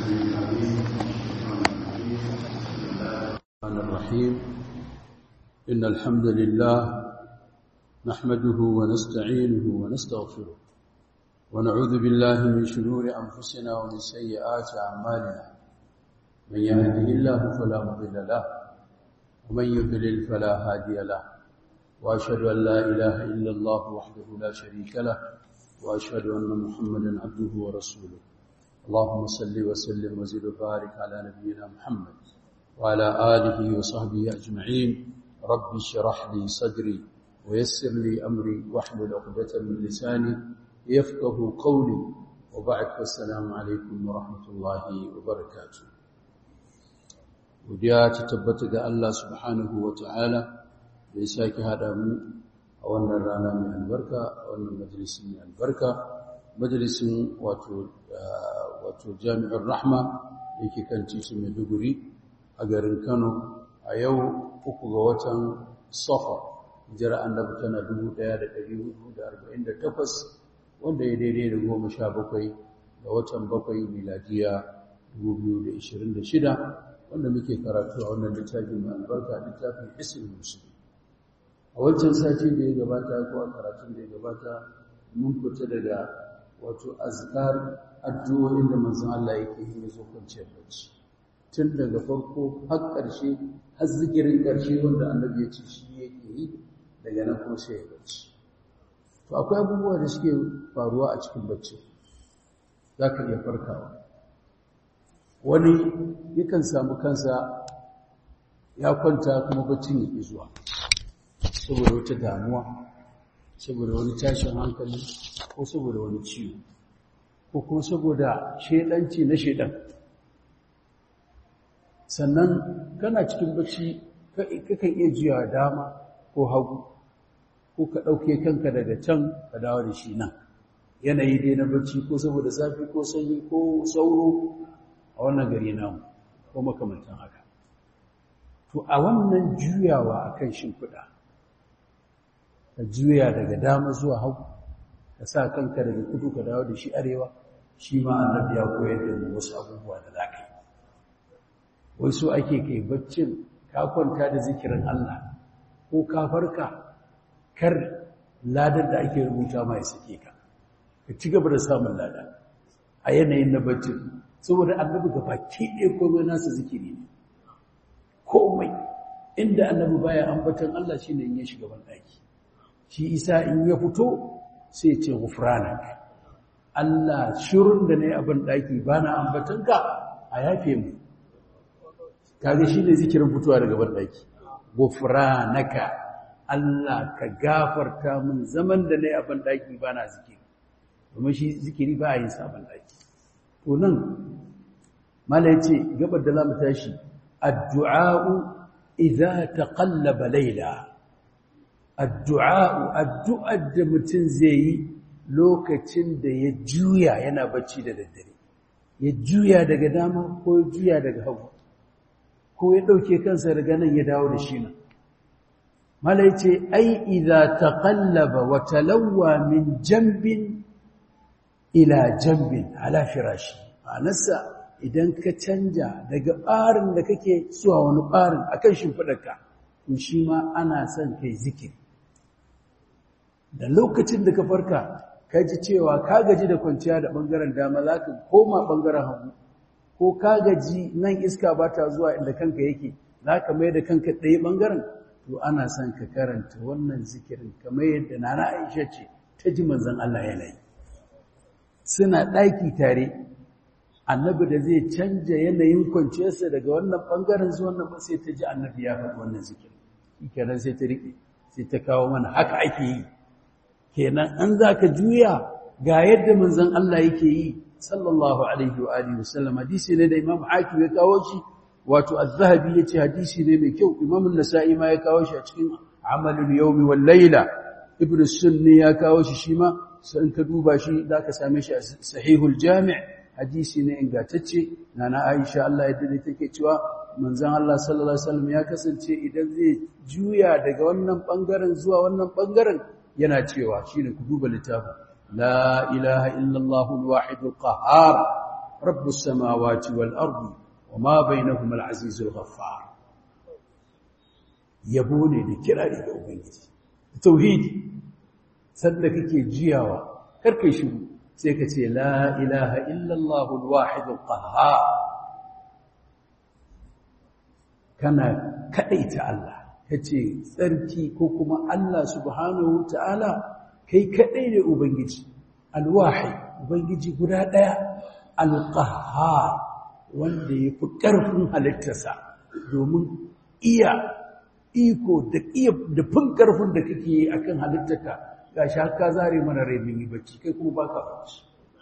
الرحمن الرحيم إن الحمد لله نحمده ونستعينه ونستغفره ونعوذ بالله من شرور أنفسنا ومن سيئات أعمالنا من يهده الله فلا مضل له ومن يضلل فلا هادي له وأشهد أن لا إله إلا الله وحده لا شريك له وأشهد أن محمدا عبده ورسوله اللهم صل وسلم وزد وبارك على نبينا محمد وعلى آله وصحبه أجمعين رب اشرح لي صدري ويسر لي أمري واحلل عقدة من لساني يفقه قولي وبعد فالسلام عليكم ورحمة الله وبركاته وديا تتبت الله سبحانه وتعالى بيساك هذا من أولنا رانا من البركة أولنا مجلس من البركة مجلس واتو wato jami'ar rahma yake kan titin maiduguri a garin kano a yau uku ga watan safar jira annabi tana 1448 wanda ya daidai da goma sha bakwai ga watan bakwai miladiya 2026 wanda muke karatu a wannan littafin mai albarka littafin isin musulmi a wancan sati da ya gabata ko a karatun da ya gabata mun fita daga wato azkar addu'o'in da manzon Allah yake yi ya zo kwanciyar bacci tun daga farko har ƙarshe har zikirin ƙarshe wanda annabi ya ce shi yake yi daga nan kuma sai ya bacci to akwai abubuwa da suke faruwa a cikin bacci za ka iya farkawa wani yakan samu kansa ya kwanta kuma baccin ya ƙi zuwa saboda wata damuwa saboda wani tashin hankali ko saboda wani ciwo ko kuma saboda shedanci na shedan sannan kana cikin bacci kakan iya jiya dama ko hagu ko ka ɗauke kanka daga can ka dawo da shi nan yanayi dai na bacci ko saboda zafi ko sanyi ko sauro a wannan gari namu ko makamantan haka to a wannan juyawa akan shimfiɗa ka juya daga dama zuwa hagu ka sa kanka daga kudu ka dawo da shi arewa shi ma annabi ya koyar da mu wasu abubuwa da zaka yi wai so ake kai baccin ka kwanta da zikirin Allah ko ka farka kar ladar da ake rubuta mai sake ka ka ci gaba da samun lada a yanayin na baccin saboda annabi ga baki ɗaya komai nasa zikiri ne komai inda annabi baya ambaton Allah shine in ya shiga ban ɗaki shi isa in ya fito sai ce gufranak Allah shirin da ne abin daki bana ambatanka a yafe mu kage shine zikirin fitowa daga ban daki gufranaka Allah ka gafarta min zaman da ne abin daki bana zikiri kuma shi zikiri ba yin sabon daki to nan mala yace gabar da zamu tashi addu'a idza taqallaba layla addu'a addu'ar da mutum zai yi lokacin da ya juya yana bacci da daddare ya juya daga dama ko ya juya daga hagu ko ya ɗauke kansa daga nan ya dawo da shi nan malai ce ai idza taqallaba wa talawwa min jambin ila jambin ala firashi anasa idan ka canja daga ɓarin da kake zuwa wani ɓarin akan shimfiɗarka to shi ma ana son kai zikiri da lokacin da ka farka ka ji cewa ka gaji da kwanciya da ɓangaren dama za ka koma ɓangaren hagu ko ka gaji nan iska ba ta zuwa inda kanka yake za ka mai da kanka ɗaya ɓangaren to ana son ka karanta wannan zikirin kamar yadda nana aisha ce ta ji manzan Allah yanayi suna ɗaki tare annabi da zai canja yanayin kwanciyarsa daga wannan ɓangaren zuwa wannan ba sai ta ji annabi ya faɗi wannan zikirin shi kenan sai ta riƙe sai ta kawo mana haka ake yi kenan an za ka juya ga yadda manzon Allah yake yi sallallahu alaihi wa alihi wasallam hadisi ne da Imam Hakim ya kawo shi wato Az-Zahabi yace hadisi ne mai kyau Imam An-Nasa'i ma ya kawo shi a cikin Amalul Yawmi wal Layla Ibn Sunni ya kawo shi shi ma sai ka duba shi zaka same shi a Sahihul Jami' hadisi ne ingantacce nana Aisha Allah ya dade take cewa manzon Allah sallallahu alaihi wasallam ya kasance idan zai juya daga wannan bangaren zuwa wannan bangaren yana cewa shine ku duba littafin la ilaha illallah alwahid alqahhar rabbus samawati wal ardi wama bainahuma al-azizul ghaffar yabo ne da kirari ga ubangiji tauhidi sanda kake jiyawa karkai shiru sai ka ce la ilaha illallah al-wahid al-qahhar kana kadaita Allah kace tsarki ko kuma Allah subhanahu ta'ala kai kadai ne ubangiji al-wahid ubangiji guda daya al-qahhar wanda yafi karfin halittarsa domin iya iko da iya da fin karfin da kake yi akan halittarka gashi haka zare mana rai mun yi bacci kai kuma baka bacci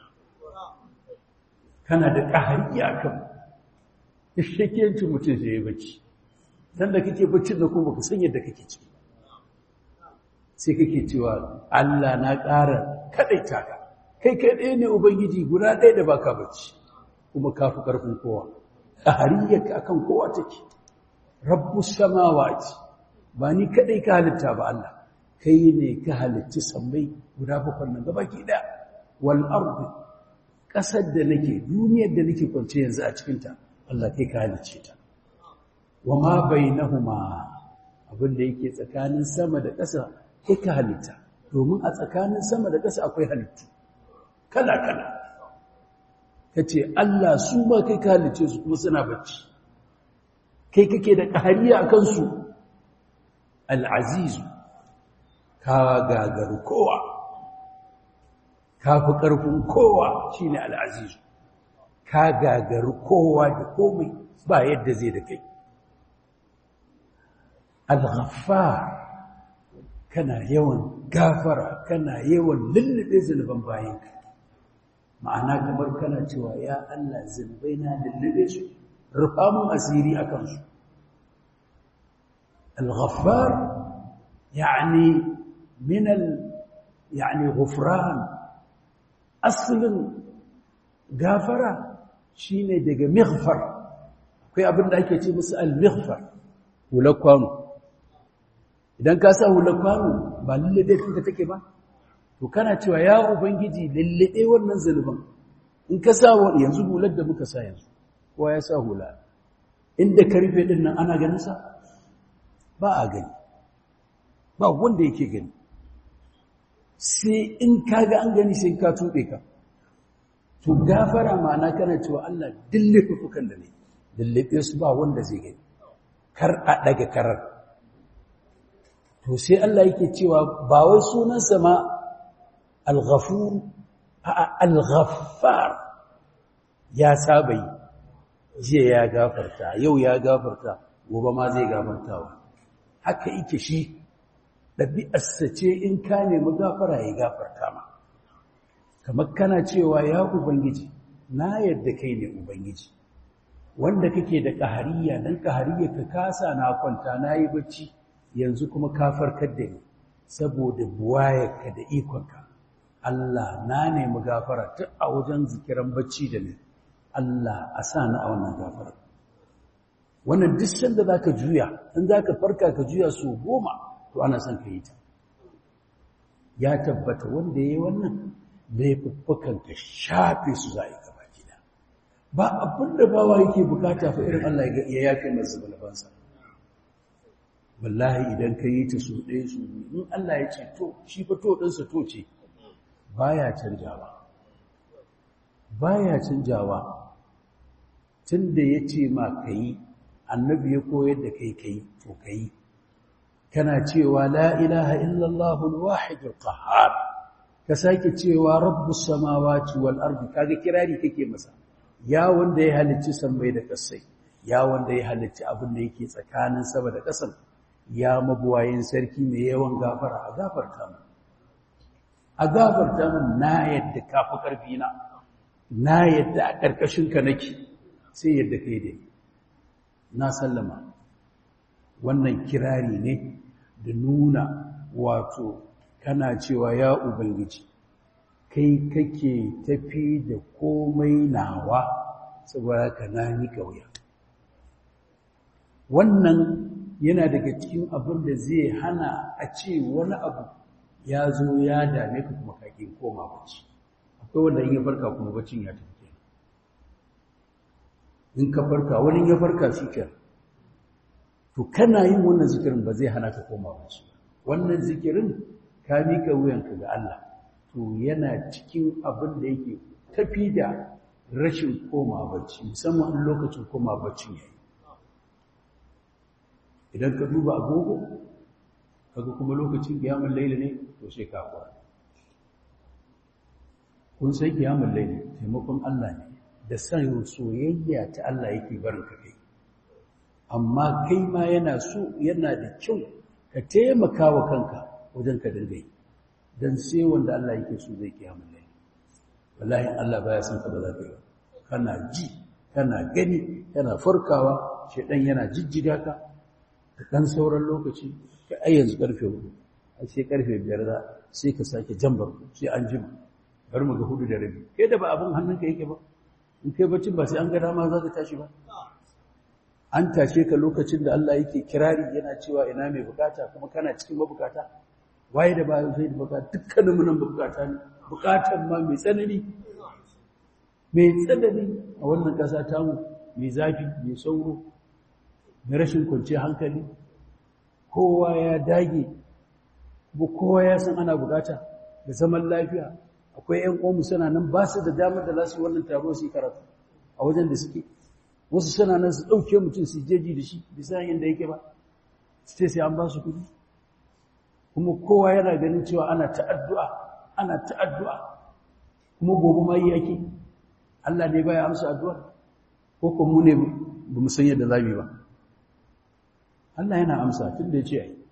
kana da kahariya kan shakiyancin mutum sai ya bacci dan da kake baccin da kuma baka san yadda kake ciki sai kake cewa Allah na ƙara kadaita ka kai kai ɗaya ne ubangiji guda ɗaya da baka bacci kuma kafi karfin kowa kahariyarka akan kowa take rabbus samawati ba ni kadai ka halitta ba Allah kai ne ka halitta sammai guda bakwai nan gabaki da wal ardi kasar da nake duniyar da nake kwance yanzu a cikin ta Allah kai ka halicce ta wama bainahuma abin da yake tsakanin sama da ƙasa kai ka halitta domin a tsakanin sama da ƙasa akwai halittu kala kala kace Allah su ma kai ka halicce su kuma suna bacci kai kake da ƙahariya a kansu al'azizu ka gagaru kowa ka fi ƙarfin kowa shi ne al'azizu ka gagaru kowa da komai ba yadda zai da kai al-ghaffar kana yawan gafara kana yawan lullube zunuban bayanka ma'ana kamar kana cewa ya Allah zunubai na lullube su rufa mun asiri a kansu al-ghaffar yani min al yani ghufran aslin gafara shine daga mighfar akwai abin da ake ce musu al-mighfar hular kwano idan ka sa hular kwano ba lullube kanka take ba to kana cewa ya ubangiji lullube wannan zanuban in ka sa yanzu hular da muka sa yanzu kowa ya sa hula inda ka rufe din nan ana ganin sa ba a gani ba wanda yake gani sai in kaga an gani sai ka tube ka to gafara ma'ana kana cewa Allah dillife fukan da ne dillife su ba wanda zai gani kar a daga karar to sai Allah yake cewa ba wai sunansa ma al-ghafur al-ghaffar ya saba yi jiya ya gafarta yau ya gafarta gobe ma zai gafartawa haka yake shi ɗabi'arsa ce in ka nemi gafara ya gafarta ma kamar kana cewa ya ubangiji na yadda kai ne ubangiji wanda kake da ƙahariya dan ƙahariya ka kasa na kwanta na yi bacci yanzu kuma ka farkar da ni saboda buwayarka da ikonka Allah na nemi gafara tun a wajen zikiran bacci da ni Allah a sa ni a wannan gafara wannan duk sanda zaka juya in zaka farka ka juya su goma to ana son ka yi ta ya tabbata wanda yayi wannan laifuffukan ka shafe su zai gaba gida ba abinda bawa yake bukata fa irin Allah ya yafe masa balabansa wallahi idan ka yi ta su ɗaya su in Allah ya ce to shi fa to ɗinsa to ce baya canjawa baya canjawa tunda ya ce ma ka yi annabi ya koyar da kai ka yi to ka yi kana cewa la ilaha illallah al-wahid al-qahhar ka sake cewa rabbus samawati wal ardi kaga kirari kake masa ya wanda ya halicci sammai da kasai ya wanda ya halicci abin da yake tsakanin sama da ƙasar ya mabuwayin sarki mai yawan gafara a gafarta mu a gafarta mu na yadda kafi ƙarfi na na yadda a ƙarƙashin ka nake sai yadda kai dai na sallama wannan kirari ne da nuna wato kana cewa ya ubangiji kai kake tafi da komai nawa saboda ka na ni kauya wannan yana daga cikin abin da zai hana a ce wani abu ya zo ya dame ka kuma kake koma bacci akwai wanda in ya farka kuma baccin ya tafi in ka farka wani ya farka shi ke to kana yin wannan zikirin ba zai hana ka koma bacci wannan zikirin ka mika wuyanka ga Allah to yana cikin abin da yake tafi da rashin koma bacci musamman lokacin koma bacci yayi idan ka duba agogo kaga kuma lokacin kiyamul layli ne to sai ka fara kun sai kiyamul layli taimakon Allah ne da san soyayya ta Allah yake barin ka kai amma kai ma yana so yana da kyau ka taimaka wa kanka wajen ka dinga yi dan sai wanda Allah yake so zai kiyamul layli wallahi Allah baya son ka ba za ka yi kana ji kana gani kana farkawa shedan yana jijjiga ka da ɗan sauran lokaci ka ai yanzu ƙarfe hudu a sai ƙarfe biyar za sai ka sake jambar sai an jima bari mu ga hudu da rabi kai da ba abin hannunka yake ba in kai baccin ba sai an ga dama za ka tashi ba an tashe ka lokacin da Allah yake kirari yana cewa ina mai bukata kuma kana cikin mabukata waye da ba zai da bukata dukkanin mu nan bukata ne bukatan ma mai tsanani mai tsanani a wannan ƙasa tamu mai zafi mai sauro na rashin kwanciyar hankali kowa ya dage kuma kowa ya san ana bukata da zaman lafiya akwai ƴan uwanmu suna nan ba su da damar da za su yi wannan taro su yi karatu a wajen da suke wasu suna nan su ɗauke mutum su jeji da shi bisa yadda yake ba su ce sai an ba su kuɗi kuma kowa yana ganin cewa ana ta'addu'a ana ta'addu'a kuma gobe ma yi yake Allah ne baya amsa addu'a ko kuma mu ne ba mu san yadda za mu yi ba Allah yana amsa tun da ya ce ai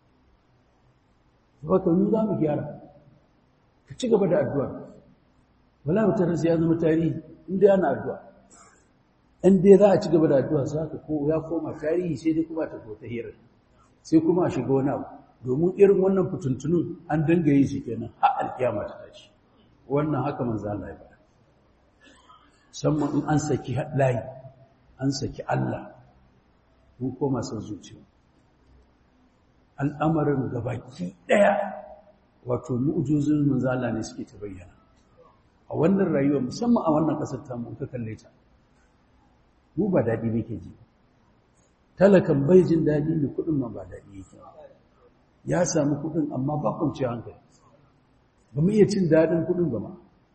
baka mu za mu gyara ka ci gaba da addu'a wala mutar sai ya zama tarihi inda yana addu'a in dai za a ci gaba da addu'a za ka ko ya koma tarihi sai dai kuma ta ta hira sai kuma a shiga wani abu domin irin wannan fituntunun an danga yi shi kenan har alkiyama ta tashi wannan haka manzo Allah ya faɗa musamman in an saki layi an saki Allah mun koma son zuciya al'amarin gabaki ɗaya wato mu'ujizun manzala ne suke ta bayyana a wannan rayuwa musamman a wannan ƙasar ta mu ka kalle ta mu ba daɗi nake ji talakan bai jin daɗi ne kuɗin ma ba daɗi yake ya samu kuɗin amma ba kwanci hankali ba mu iya cin daɗin kuɗin ba ma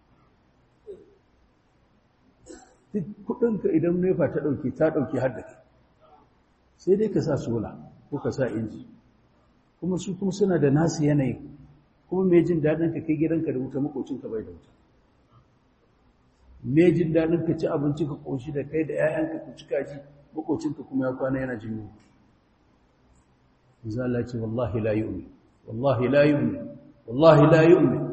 duk kuɗinka idan nefa ta ɗauke ta ɗauke har da kai sai dai ka sa sola ko ka sa inji kuma su kuma suna da nasu yanayi kuma mai jin daɗin ka kai gidanka da wuta makocinka bai da wuta mai jin daɗin ka ci abinci ka ƙoshi da kai da 'ya'yanka ku ci kaji makocinka kuma ya kwana yana jin yunwa zala ce wallahi la yu'min wallahi la yu'min wallahi la yu'min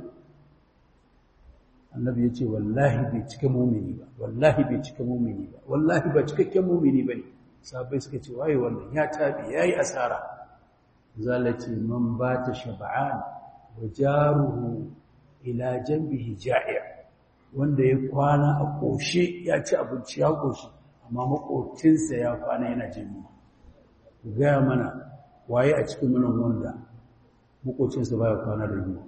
annabi ya ce wallahi bai cika mumini ba wallahi bai cika mumini ba wallahi ba cikakken mumini ba ne sabai suka ce waye wannan ya tabi yayi asara zalati man bata shab'an wa jaruhu ila janbihi ja'i' wanda ya kwana a koshe ya ci abinci ya koshi amma makocinsa ya kwana yana jin yunwa gaya mana waye a cikin nan wanda makocinsa baya kwana da yunwa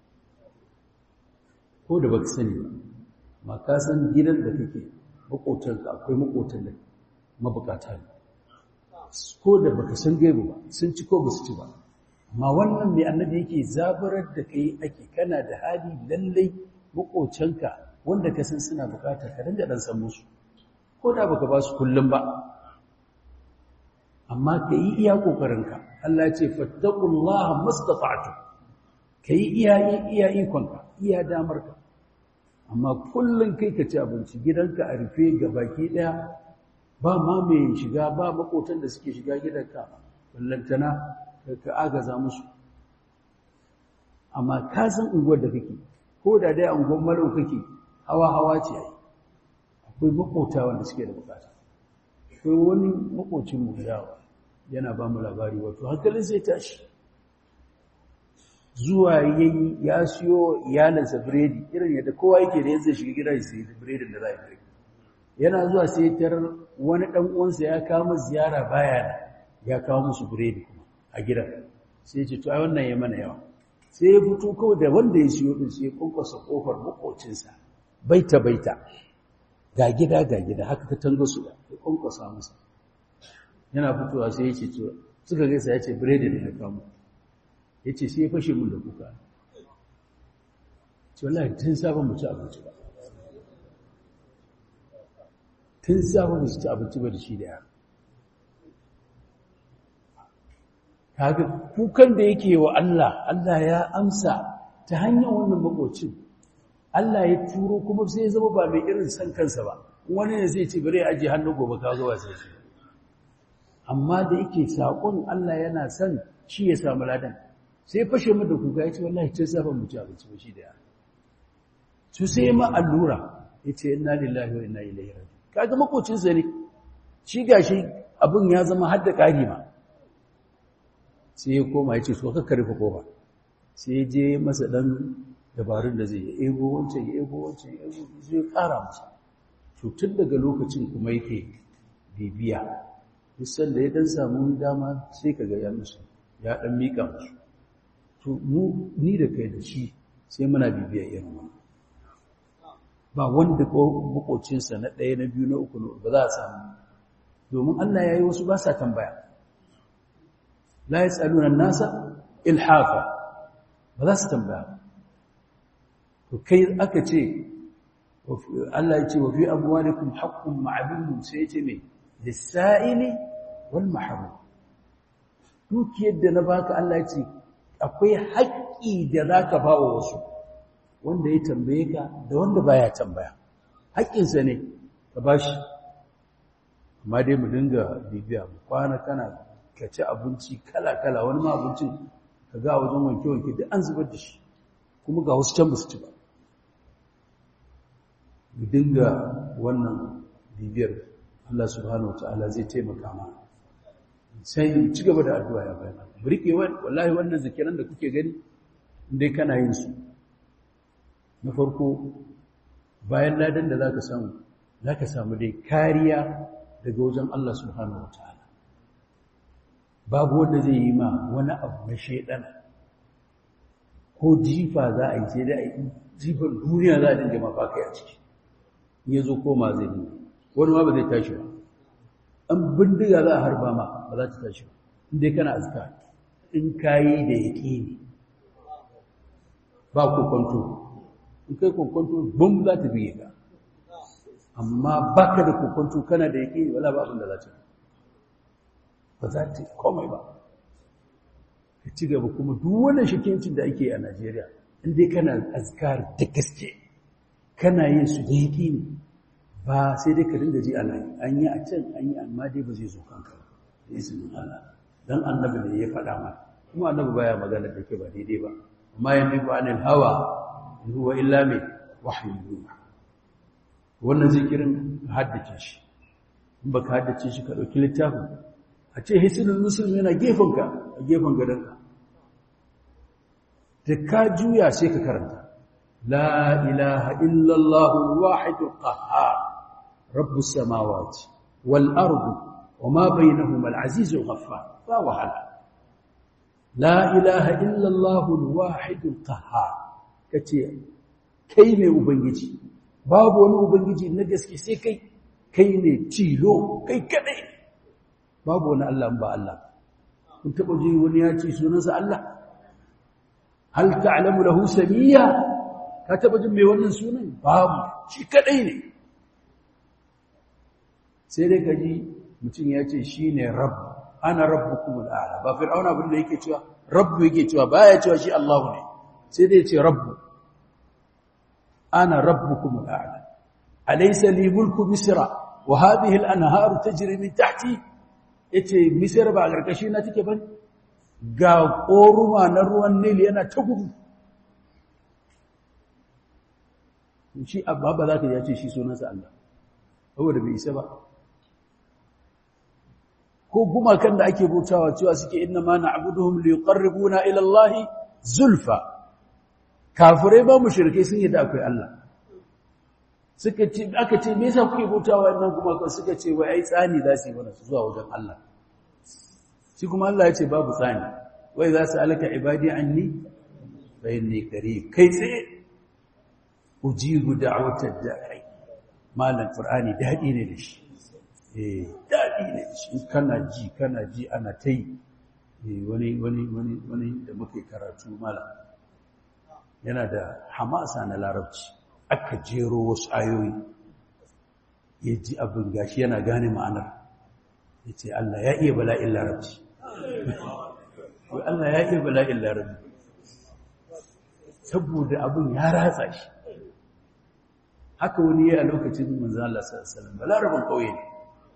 ko da baka sani ba ma ka san gidan da kake makotanka akwai makotan da mabukata ne ko da baka san gaibu ba sun ci ko basu ci ba amma wannan mai annabi yake zaburar da kai ake kana da hali lallai makocanka wanda ka san suna bukata ka dinga dan san musu ko da baka ba su kullum ba amma ka yi iya kokarinka Allah ya ce fattaqullaha mastata'tu kai iya iya ikonka iya damarka amma kullum kai ka ci abinci gidanka a rufe ga baki daya ba ma mai shiga ba makotan da suke shiga gidanka ballantana ka agaza musu amma ka san unguwar da kake ko da dai unguwar malau kake hawa hawa ce ai akwai makota wanda suke da bukata akwai wani makocin mu yawa yana ba mu labari wato hankalin sai tashi zuwa yayi ya siyo iyalansa biredi irin yadda kowa yake da yanzu shiga gida ya sayi biredin da za a yi yana zuwa sai tarar wani ɗan uwansa ya kawo ziyara baya da ya kawo musu biredi kuma a gidan sai ya ce to ai wannan ya mana yawa sai ya fito kawai da wanda ya siyo din sai ya kunkusa kofar makocinsa baita baita ga gida ga gida haka ka tango su ya kwankwasa masa yana fitowa sai ya ce to suka gaisa ya ce biredi ne ya kamo ya ce sai ya fashe mun da kuka ce wallahi tun sabon mu ci abinci ba tun sabon mu ci abinci ba da shi da yara kaga kukan da yake wa Allah Allah ya amsa ta hanyar wannan makocin Allah ya turo kuma sai ya zama ba mai irin san kansa ba wani ne zai ce bari ya aje hannu gobe ka zo sai shi amma da yake sakon Allah yana son shi ya samu ladan sai fashe mu da kuka yace wallahi ce sa ban mutu abinci ba shi da yara su sai ma allura yace inna lillahi wa inna ilaihi raji'un kaga makocin sa ne shi gashi abin ya zama hadda kari ma sai ya koma yace so ka karfa kofa sai je masa dan dabarun da zai yi ego wancan ya ego wancan ya ego zai kara masa to tun daga lokacin kuma yake bibiya duk sanda ya dan samu dama sai ka ga ya musu ya dan mika musu to mu ni da kai da shi sai muna bibiya irin wannan ba wanda ko makocinsa na ɗaya na biyu na uku ba za a samu domin Allah ya yi wasu ba sa tambaya la yasaluna nasa ilhafa ba za su tambaya to kai aka ce Allah ya ce wa fi amwalikum haqqun ma'lum sai ya ce me lis-sa'ili wal mahrum dukiyar da na baka Allah ya ce akwai haƙƙi da zaka ba wa wasu wanda ya tambaye ka da wanda baya tambaya haƙƙinsa ne ka bashi amma dai mu dinga bibiya mu kwana kana ka ci abinci kala-kala wani ma abincin ka ga wajen wanke-wanke duk an zubar da shi kuma ga wasu can ba su ci ba mu dinga wannan bibiyar Allah subhanahu wa ta'ala zai taimaka ma sai ci gaba da addu'a ya bayan mu rike wallahi wannan zikiran da kuke gani indai kana yin su na farko bayan ladan da zaka samu zaka samu dai kariya daga wajen Allah subhanahu wa ta'ala babu wanda zai yi ma wani abu na shaidana ko jifa za a yi sai da jifar duniya za a dinga mafaka a ciki ya zo koma zai dinga wani ma ba zai tashi ba an bindiga za a harba ma ba za ta tashi ba inda kana azka in kayi da yaƙi ne ba kokonto in kai kokonto bum za ta biye ka amma baka da kokonto kana da yaƙi wala ba abin da za ta yi ba za ta komai ba ka ci gaba kuma duk wannan shakiyancin da ake a Najeriya inda kana azkar da gaske kana yin su da yaki ne ba sai dai ka dinga ji ana yi an yi a can an yi amma dai ba zai zo kanka da izinin Allah dan annabi ne ya faɗa ma kuma annabi baya magana da ke ba daidai ba amma yanzu ba anil hawa in huwa illa mai wahyu yuha wannan zikirin haddace shi in baka haddace shi ka dauki littafin a ce hisinin musulmi yana gefenka a gefen gadonka da ka juya sai ka karanta la ilaha illallahu wahidul qahhar rabbus samawati wal ardi wama bainahuma al azizul ghaffar fa wahala la ilaha illallahu al wahidul qahhar kace kai ne ubangiji babu wani ubangiji na gaske sai kai kai ne tilo kai kadai babu wani Allah ba Allah kun taba ji wani ya ce sunansa Allah hal ta'lamu lahu samiyya ka taba jin mai wannan sunan babu shi kadai ne sai dai kaji mutum ya ce shine rabb ana rabbukumul a'la ba fir'auna abin da yake cewa rabbu yake cewa baya cewa shi Allah ne sai dai ya ce rabbu ana rabbukumul a'la alaysa li mulku misra wa hadhihi al-anharu tajri min tahti yace misir ba garkashi na take bane ga koruma na ruwan nil yana ta gudu shi abba ba za ka yace shi sunansa Allah saboda bai isa ba ko gumakan da ake bautawa cewa suke inna ma na'buduhum liqarribuna ila Allah zulfa kafirai ba mushrike sun yi da akwai Allah suka ce aka ce me yasa kuke bautawa wannan gumakan suka ce wai ai tsani za su yi mana zuwa wajen Allah shi kuma Allah ya ce babu tsani wai za su alaka ibadi anni fa inni qarib kai tsaye ujibu da'watad da'i malam qur'ani dadi ne da shi eh dadi ne da shi kana ji kana ji ana tai wani wani wani wani da muke karatu malam yana da hamasa na larabci aka jero wasu ayoyi ya ji abin gashi yana gane ma'anar ya ce Allah ya iya bala'in larabci Allah ya iya bala'in larabci saboda abin ya ratsa shi haka wani ya a lokacin manzan Allah sallallahu balarabin ƙauye ne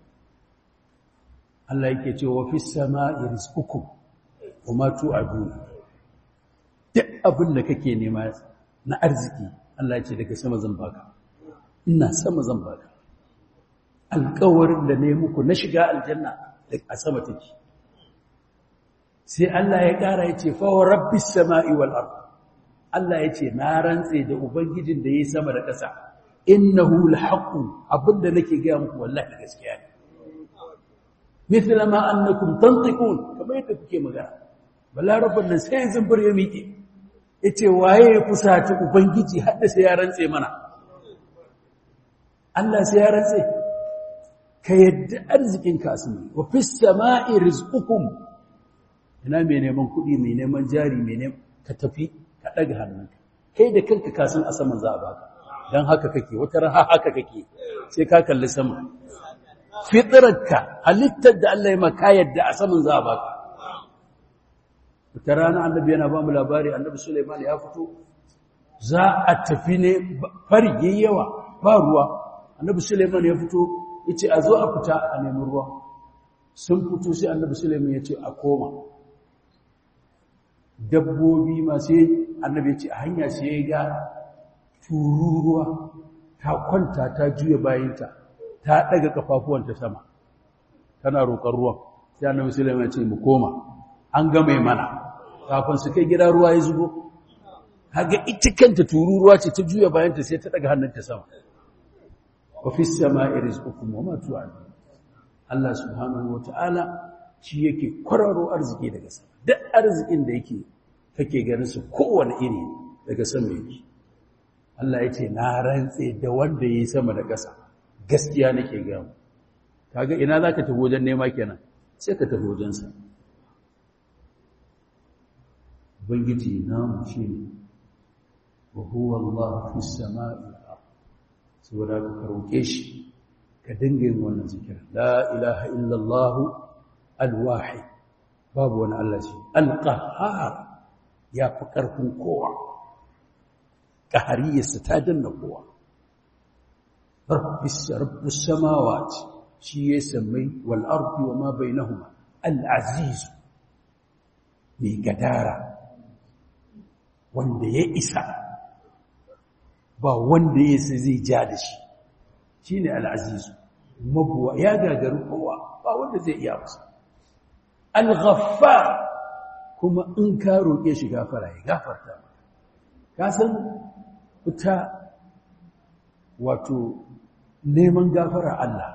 Allah yake ce wa fis sama'i rizqukum wa ma tu'adun duk abin da kake nema na arziki Allah ya ce daga sama zan baka ina sama zan baka alƙawarin da ne muku na shiga aljanna a sama take sai Allah ya ƙara ya ce fa wa rabbis sama'i wal ard Allah ya ce na rantse da ubangijin da yayi sama da ƙasa innahu alhaqu abinda nake ga muku wallahi gaskiya ne mithla ma annakum tantiqun kamar yadda kuke magana balarabban nan sai zumbur ya miƙe yace waye ya fusata ubangiji hadda sai ya rantse mana Allah sai ya rantse ka yadda arzikin ka asmi wa fis sama'i rizqukum ina mai neman kuɗi mai neman jari mai neman ka tafi ka ɗaga hannunka kai da kanka kasan a saman za a baka don haka kake wata raha haka kake sai ka kalli sama fitirarka halittar da Allah ya maka yadda a saman za a baka wata rana annabi yana ba mu labari annabi Suleiman ya fito za a tafi ne fari yawa ba ruwa annabi Suleiman ya fito ya ce a zo a fita a nemi ruwa sun fito sai annabi Suleiman ya ce a koma dabbobi masu annabi ce a hanya sai ya ga tururuwa ta kwanta ta juya bayanta ta daga kafafuwanta sama tana roƙar ruwan sai annabi sulaiman ya ce mu koma an ga mai mana kafin su kai gida ruwa ya zubo kaga ita kanta tururuwa ce ta juya bayanta sai ta daga hannunta sama wa fi samai rizqukum wa ma tu'adun Allah subhanahu wataala shi yake kwararo arziki daga sama duk arzikin da yake kake ganin su kowane iri daga sama yake Allah ya ce na rantse da wanda yi sama da ƙasa gaskiya nake ga mu kaga ina zaka tafi wajen nema kenan sai ka tafi wajen sa ubangiji namu shine wa huwa Allah fi samai saboda ka roke shi ka dinga yin wannan zikirin la ilaha illallah al-wahid babu wani Allah shi al-qahhar ya fi ƙarfin kowa ƙahariyarsa ta danna kowa rabbus samawati shi ya sammai wal ardi wa ma bainahuma al-aziz mai gadara wanda ya isa ba wanda ya isa zai ja da shi shine al-aziz mabuwa ya gagaru kowa ba wanda zai iya masa al-ghaffar kuma in ka roƙe shi gafara ya gafarta ka san fita wato neman gafara Allah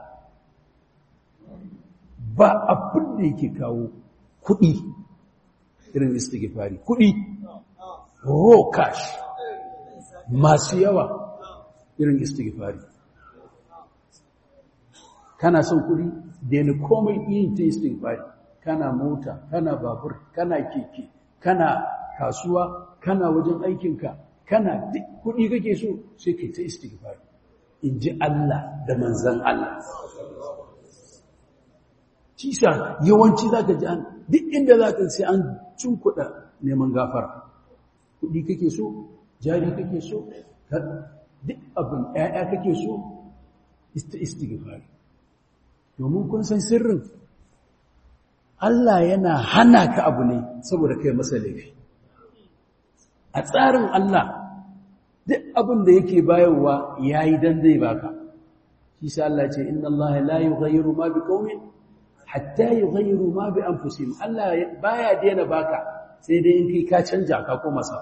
ba abin da yake kawo kuɗi irin istighfari kuɗi raw cash masu yawa irin istighfari kana son kuɗi da ni komai yin ta istighfari kana mota kana babur kana keke kana kasuwa kana wajen aikinka kana duk kuɗi kake so sai kai ta istighfar in ji Allah da manzan Allah cisa yawanci za ka ji an duk inda za ka sai an cin kuɗa neman gafara kuɗi kake so jari kake so duk abin ‘ya'ya kake so ista istighfar domin kun san sirrin Allah yana hana ka abu ne saboda kai masa laifi a tsarin Allah duk abin da yake bayarwa yayi dan zai baka shi sa Allah ce inna Allah la yughayyiru ma biqaumin hatta yughayyiru ma bi anfusihim Allah baya daina baka sai dai in kai ka canja ka koma sa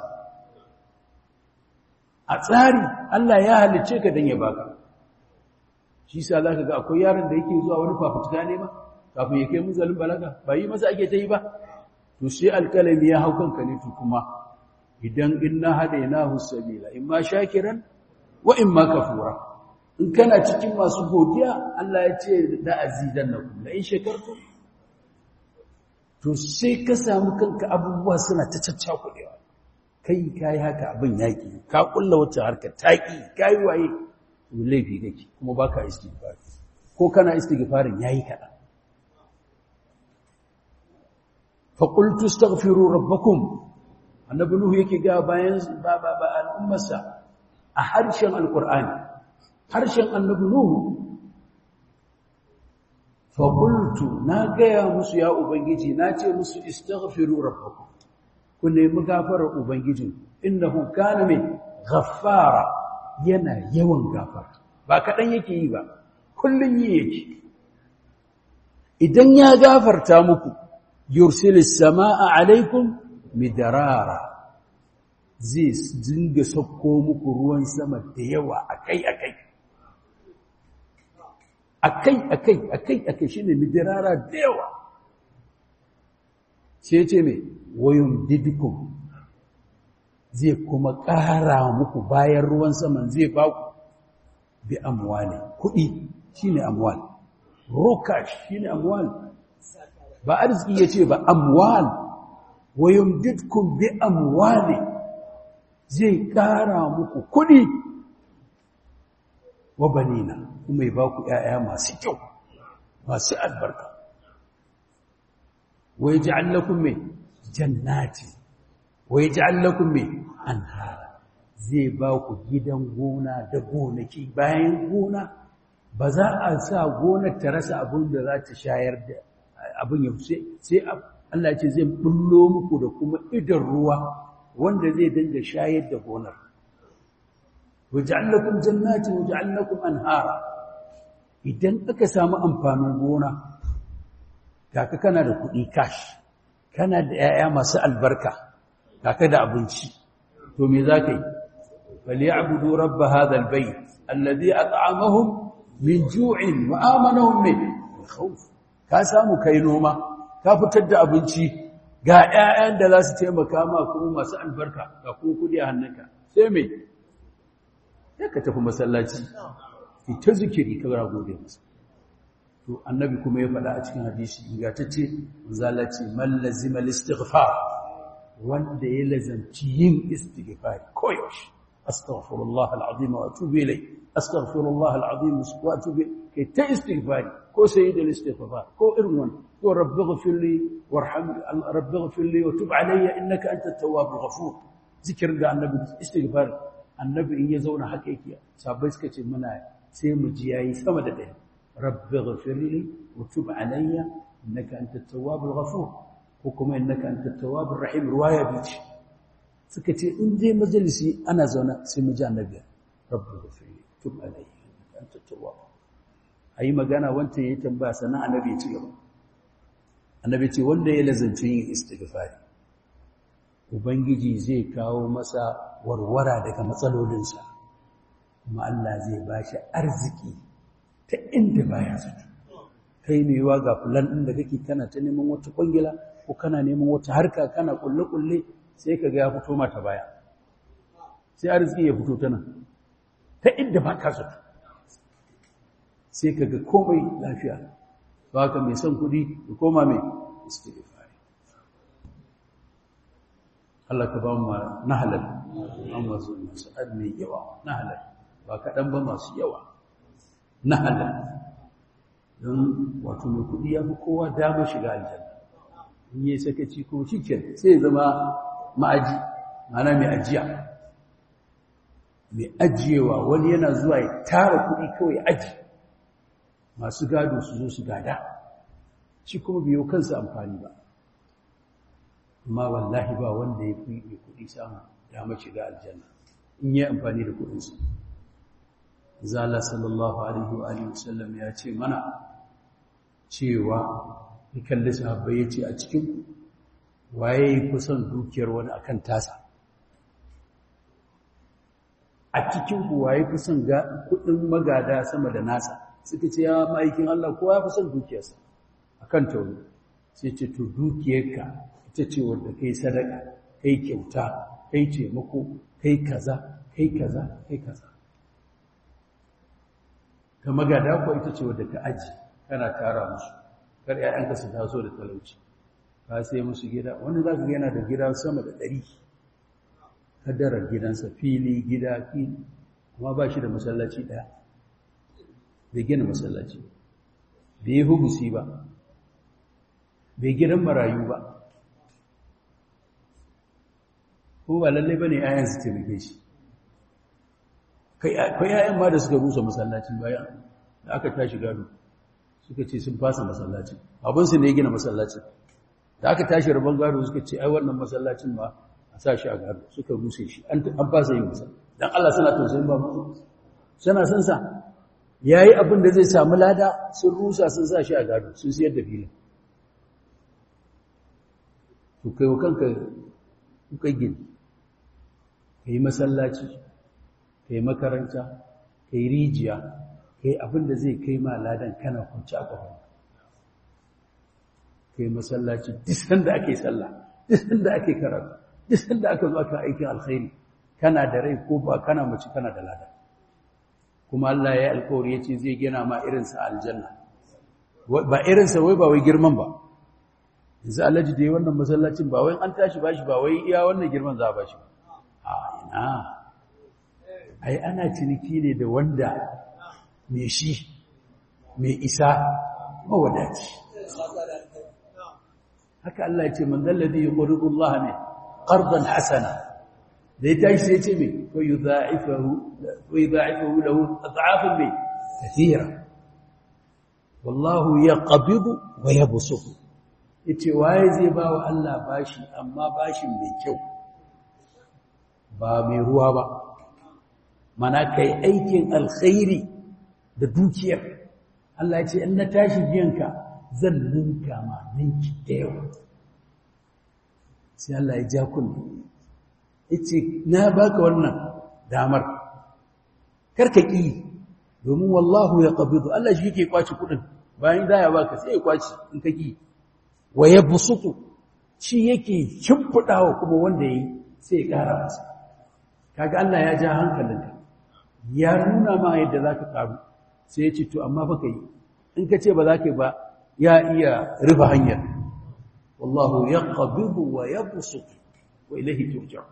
a tsari Allah ya halicce ka dan ya baka shi sa zaka ga akwai yaron da yake zuwa wani fafutuka ne ma kafin ya kai munzalin balaga ba yi masa ake ta yi ba to sai alkalami ya hau kanka ne to kuma idan inna hadainahu sabila imma shakiran wa imma kafura in kana cikin masu godiya Allah ya ce da azidannakum la in shakartum to sai ka samu kanka abubuwa suna ta caccakudewa kai kai haka abin yaki ka kulla wata harka taki kai waye laifi kake kuma baka istighfar ko kana istighfarin yayi kada fa qultu astaghfiru rabbakum annabi nuhu yake ga bayan ba ba ba al'ummarsa a harshen alqur'ani harshen annabi nuhu fa qultu na gaya musu ya ubangiji na ce musu istaghfiru rabbakum ku nemi gafarar ubangijin innahu kana min ghaffara yana yawan gafara ba kaɗan yake yi ba kullum yi yake idan ya gafarta muku yursilis sama'a alaikum midarara zai dinga sauko muku ruwan sama da yawa akai-akai akai-akai akai-akai shine midarara da yawa sai ce mai wayum didikum zai kuma ƙara muku bayan ruwan saman zai ba ku bi amwali kuɗi shine amwal rokash shine amwal ba arziki yace ba amwal wayumdidkum bi amwali zai ƙara muku kuɗi wa banina kuma ya ba ku ƴaƴa masu kyau masu albarka wa yaj'al lakum min jannati wa yaj'al lakum min anhara zai ba ku gidan gona da gonaki bayan gona ba za a sa gonar ta rasa abin da za ta shayar da abin ya sai Allah ce zai bullo muku da kuma idan ruwa wanda zai dinga shayar da gonar waja'alakum jannati waja'alakum anhara idan aka samu amfanin gona kaka kana da kuɗi cash kana da 'ya'ya masu albarka kaka da abinci to me za ka yi فليعبدوا رب هذا البيت الذي أطعمهم من جوع وآمنهم من خوف ka samu kai noma ka fitar da abinci ga ƴaƴan da za su taimaka ma kuma masu albarka ga kuma kudi a hannunka sai me sai ka tafi masallaci ita zikiri ka gara gode masa to annabi kuma ya faɗa a cikin hadisi ingantacce zalaci man lazima al-istighfar wanda ya lazanci yin istighfar koyaushe أستغفر الله العظيم وأتوب إليه أستغفر الله العظيم وأتوب إليه كي تستغفاري كو سيد الاستغفار كو إرون كو رب اغفر لي وارحم رب اغفر لي وتب علي إنك أنت التواب الغفور ذكر ده النبي استغفار النبي إن يزون حقيقي سابس كتي منا سيم جياي سمد ده رب اغفر لي وتب علي إنك أنت التواب الغفور وكما إنك أنت التواب الرحيم رواية بيتي suka ce in je majalisi ana zaune sai mu ji annabi rabbu ghafiri tub alayhi anta tawwab ayi magana wanda yayi tambaya sannan annabi ya ci gaba annabi ce wanda ya lazanci yin istighfari ubangiji zai kawo masa warwara daga matsalolinsa kuma Allah zai bashi arziki ta inda baya zato kai mai yiwa ga fulan din da kake kana ta neman wata kwangila ko kana neman wata harka kana kulle kulle sai ka ga ya fito mata baya sai arziki ya fito ta nan ta inda ba ka zato sai ka ga komai lafiya ba ka mai son kudi da koma mai istighfari Allah ka ba mu na halal an wasu masu mai yawa na halal ba kaɗan ba masu yawa na halal don wato mai kudi ya fi kowa damar shiga aljanna in yi sakaci ko shi sai zama ma'aji mana mai ajiya mai ajiyewa wani yana zuwa ya tara kuɗi kawai aji masu gado su zo su gada shi kuma biyo kansa amfani ba amma wallahi ba wanda ya fi mai kuɗi samu dama shiga aljanna in yi amfani da kuɗinsu zala sallallahu alaihi wa alihi wasallam ya ce mana cewa ya kalli sahabbai ya ce a cikin waye yi kusan dukiyar wani akan tasa a cikin waye kusan kudin magada sama da nasa suka ce ya ma'aikin Allah kowa ya kusan dukiyarsa akan tauni sai ce to dukiyarka ita ce wanda kai sadaka kai kyauta kai taimako kai kaza kai kaza kai kaza ta magada ko ita ce wadda ka aji kana tara musu kar ƴaƴanka su taso da talauci ka sai musu gida wani za ka yana da gida sama da ɗari kadarar gidansa fili gida fili kuma ba shi da masallaci ɗaya bai gina masallaci bai yi hubusi ba bai gidan marayu ba ko ba lallai ba ne ayan su taimake shi kai yayan ma da suka rusa masallacin bayan da aka tashi gado suka ce sun fasa masallacin abinsu ne ya gina masallacin da aka tashi rabon gado suka ce ai wannan masallacin ma a sa shi a gado suka ruse shi an fasa yin masa don Allah suna tausayin ba mutu suna son sa ya yi abin da zai samu lada sun rusa sun sa shi a gado sun siyar da filin to kai wa kanka kuka gini ka yi masallaci ka yi makaranta ka yi rijiya ka yi abin da zai kai ma ladan kana kwanci a ƙafa ka yi masallaci disan da ake sallah disan da ake karatu disan da aka zo aka aikin alkhairi kana da rai ko ba kana mace kana da ladan kuma Allah ya alkawari ya ce zai gina ma irinsa aljanna ba irinsa wai ba wai girman ba yanzu alhaji da yi wannan masallacin ba wai an tashi ba shi ba wai iya wannan girman za a ba shi a ina ai ana ciniki ne da wanda mai shi mai isa mawadaci haka Allah ya ce man dalladhi yuqridu Allah ne qardan hasana da ya tashi sai ya ce me wa yudha'ifahu wa yudha'ifahu lahu ad'afan bi kathira wallahu yaqbidu wa yabsutu yace waye zai ba wa Allah bashi amma bashin mai kyau ba mai ruwa ba mana kai aikin alkhairi da dukiyar Allah ya ce in na tashi biyanka zan ninka ma ninki da yawa sai Allah ya ja kullu yace na baka wannan damar karka ki domin wallahu ya qabidu Allah shi yake kwaci kudin bayan da ya baka sai ya kwaci in ka ki wa yabsutu shi yake shimfidawa kuma wanda yayi sai ya kara masa kaga Allah ya ja hankalinka ya nuna ma yadda zaka karu sai ya ce to amma fa kai in ka ce ba za ka ba ya iya rufe hanyar wallahu yaqbidu wa yabsutu wa ilayhi turja'un